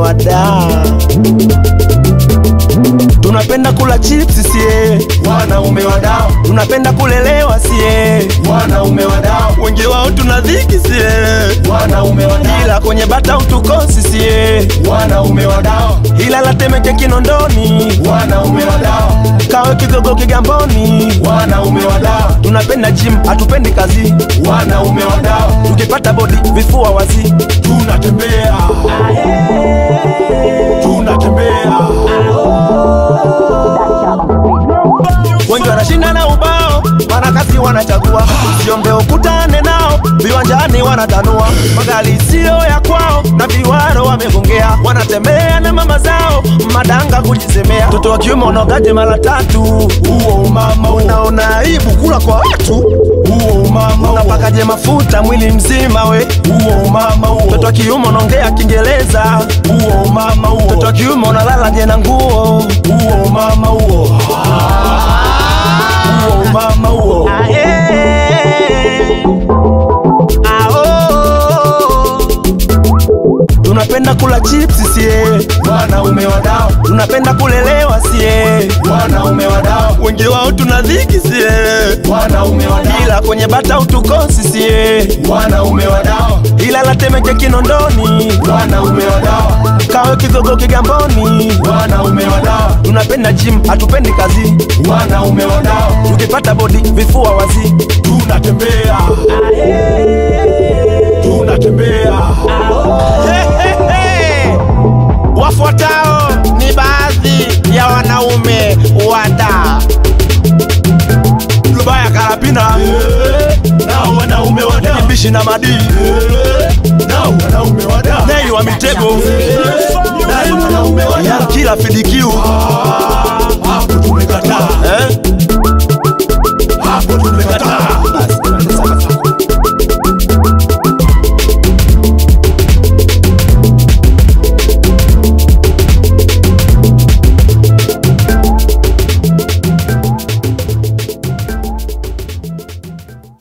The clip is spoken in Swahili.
wadaa tunapenda kula chips sie wanaume wadao tunapenda kulelewa sie wanaume wadao wengi wao tuna dhiki sie wanaume wadao ila kwenye bata utukosi sie wanaume wadao ila latemeke kinondoni wanaume wadao kawe kigogo kigamboni wanaume wadao tunapenda gym hatupendi kazi wanaume wadao tukipata bodi vifua wazi tunatembea tunatembea wengi wanashinda na ubao wanakazi wanachagua siombe ukutane nao viwanjani wanatanua magari siyo ya kwao na viwaro wamegongea wanatembea na mama zao madanga kujisemea mtoto wa kiume unaogaje mara tatu huo umama huo unaona aibu kula kwa watu huo umama huo unapakaje mafuta mwili mzima we huo umama huo mtoto wa kiume unaongea kiingereza huo umama huo mtoto wa kiume unalala je na nguo huo umama huo huo umama huo tunapenda kula chips sie wanaume wadao tunapenda kulelewa sie wanaume wadao wengi wao tuna dhiki sie wanaume wadao ila kwenye bata utukosi sie wanaume wadao ila latemeke kinondoni wanaume wadao kawe kigogo kigamboni wanaume wadao tunapenda gym hatupendi kazi wanaume wadao tukipata bodi vifua wazi tunatembea tunatembea wafuatao ni baadhi ya wanaume wada lubaya karapina nao wanaume wadao bishi na madii nao wanaume wadao nei wa mitego nao wanaume wadao kila fidikiu hapo tumekataa eh?